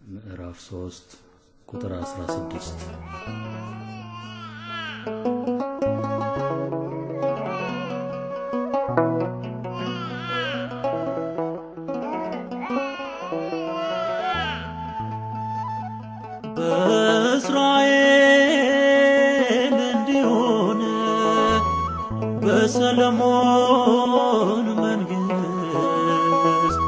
ምዕራፍ 3 ቁጥር 16 በእስራኤል እንዲሆን በሰለሞን መንግስት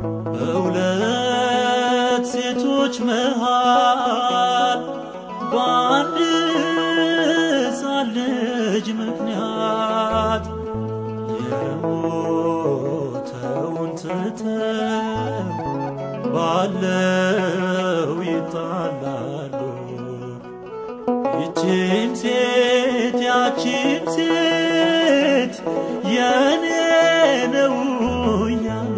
በሁለት ሴቶች መሃል በአንድ ሕፃን ልጅ ምክንያት የሞተውን ትተው ባለው ይጣላሉ። ይቺም ሴት ያቺም ሴት የኔ ነው እያሉ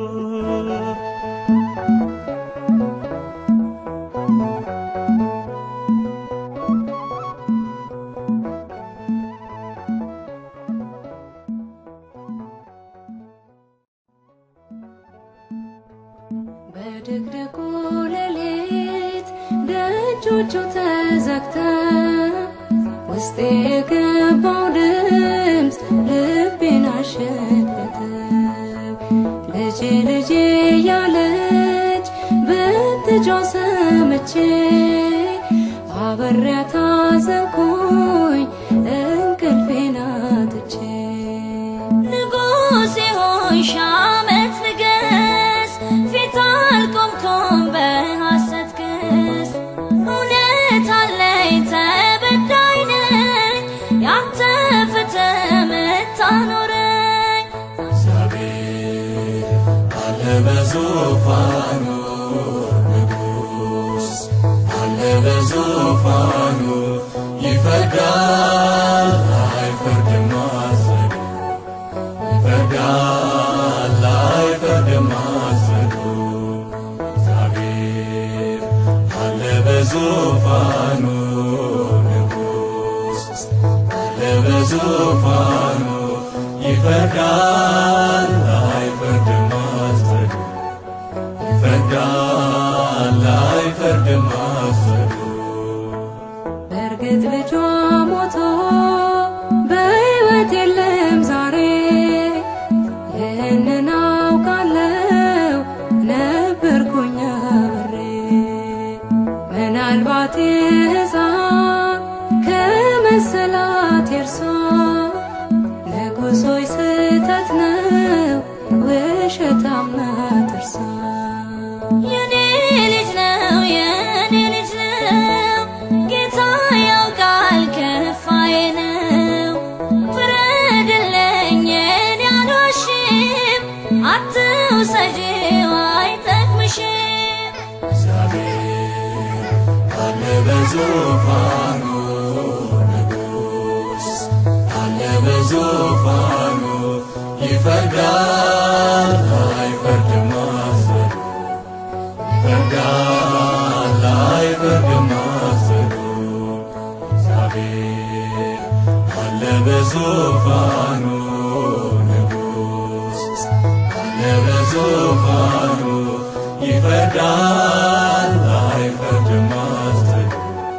በድቅድቁ ሌሊት ደጆቹ ተዘግተው ውስጤ የገባው ድምፅ ልቤን አሸተተው። ልጄ ልጄ ያለች ብትጮህ ሰምቼ አብሬያት አዘንኩኝ እንቅልፌን አጥቼ ንጉሴ ሆይ ሺህ ዓመት ንገስ፣ ፊት አልቆምኩም በሐሰት ክስ። እውነት አለኝ ተበዳይ ነኝ፣ ያንተ ፍትህ ምታኖረኝ። እግዚአብሔር አለ በዙፋኑ ንጉሥ አለ በዙፋኑ ይፈርዳል አይፈርድም አዘኑ ይፈርዳል አይፈርድም አዘኑ እግዚአብሔር አለ በዙፋኑ ንጉሥ አለ በዙፋኑ ይፈርዳል አይፈርድም አዘኑ ይፈርዳል አይፈርድም አዘኑ በእርግጥ ልጇ ሞቶ በሕይወት የለም ዛሬ። ይህንን አውቃለው ነበርኩኝ አብሬ። ምናልባት ሕፃን ከመሰላት የእርሷ ንጉሥ ሆይ ስህተት ነው ውሸታም ናት እርሷ። የኔ ልጅ ነው የኔ ልጅ ነው ጌታ ያውቃል ከፋዬ ነው ፍረድልኝ የኔ አልዋሽም አትውሰጂው አይጠቅምሽም እግዚአብሔር አለ በዙፋኑ ንጉሥ አለ በዙፋኑ ይፈርዳል አይፈርድም አዘኑ ይፈርዳል አይፈርድም አዘኑ እግዚአብሔር አለ በዙፋኑ ንጉሥ አለ በዙፋኑ ይፈርዳል አይፈርድም አዘኑ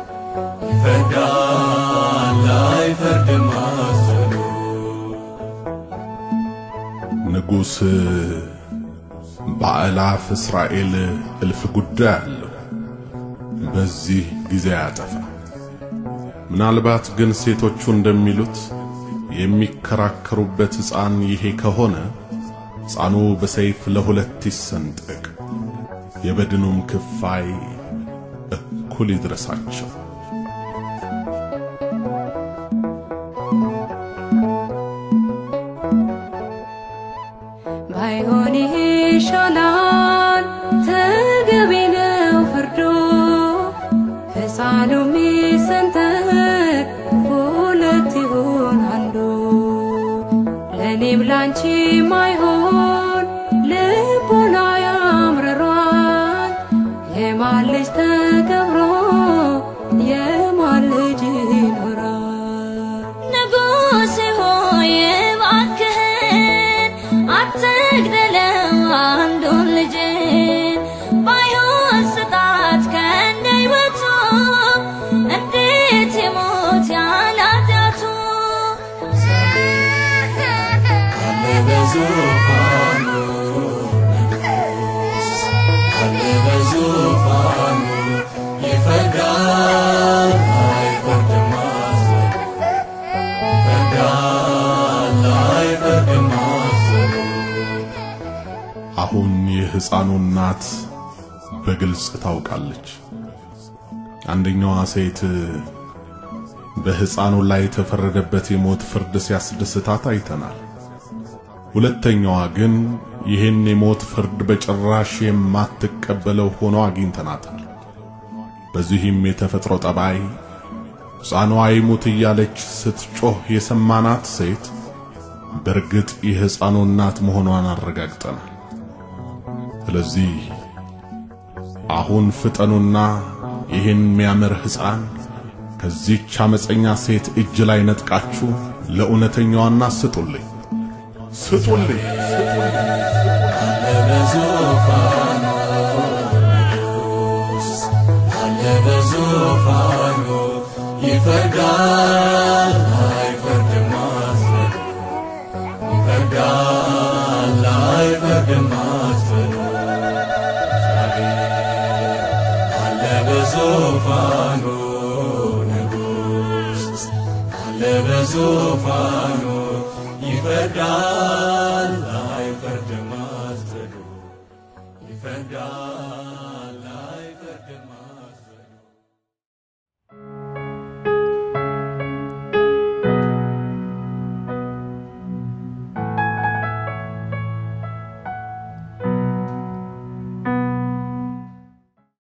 ይፈርዳል አይፈርድም አዘኑ ንጉሥ በአእላፍ እስራኤል እልፍ ጉዳይ አለው፣ በዚህ ጊዜ ያጠፋ። ምናልባት ግን ሴቶቹ እንደሚሉት የሚከራከሩበት ሕፃን ይሄ ከሆነ ሕፃኑ በሰይፍ ለሁለት ይሰንጠቅ፣ የበድኑም ክፋይ እኩል ይድረሳቸው። ባይሆን ይሄ ይሻላል ተገቢ ነው ፍርዶ ሕፃኑ ሚሰንጠቅ ሁለት ይሁን አንዱ ለእኔም ላንቺ ማይሆን ልቦና ያምርሯል የማን ልጅ ተከብሮ የማን ልጅ ይኖራል ንጉሥ ሆይ እባክህን አትግደለው አንዱን ልጅን ባይሆን ስጣ የሕፃኑ እናት በግልጽ ታውቃለች። አንደኛዋ ሴት በሕፃኑ ላይ የተፈረደበት የሞት ፍርድ ሲያስደስታት አይተናል። ሁለተኛዋ ግን ይህን የሞት ፍርድ በጭራሽ የማትቀበለው ሆኖ አግኝተናታል። በዚህም የተፈጥሮ ጠባይ ሕፃኗ ይሙት እያለች ስትጮህ የሰማናት ሴት በእርግጥ የሕፃኑ እናት መሆኗን አረጋግጠናል። ስለዚህ አሁን ፍጠኑና ይህን የሚያምር ሕፃን ከዚህች አመፀኛ ሴት እጅ ላይ ነጥቃችሁ ለእውነተኛዋና ስጡልኝ ስጡልኝ አለ በዙፋኑ ንጉሥ አለ በዙፋኑ ይፈርዳል አይፈርድም አትበሉ ይፈርዳል አይፈርድም አትበሉ እግዚአብሔር አለ በዙፋኑ ንጉሥ አለ በዙፋኑ ይፈርዳል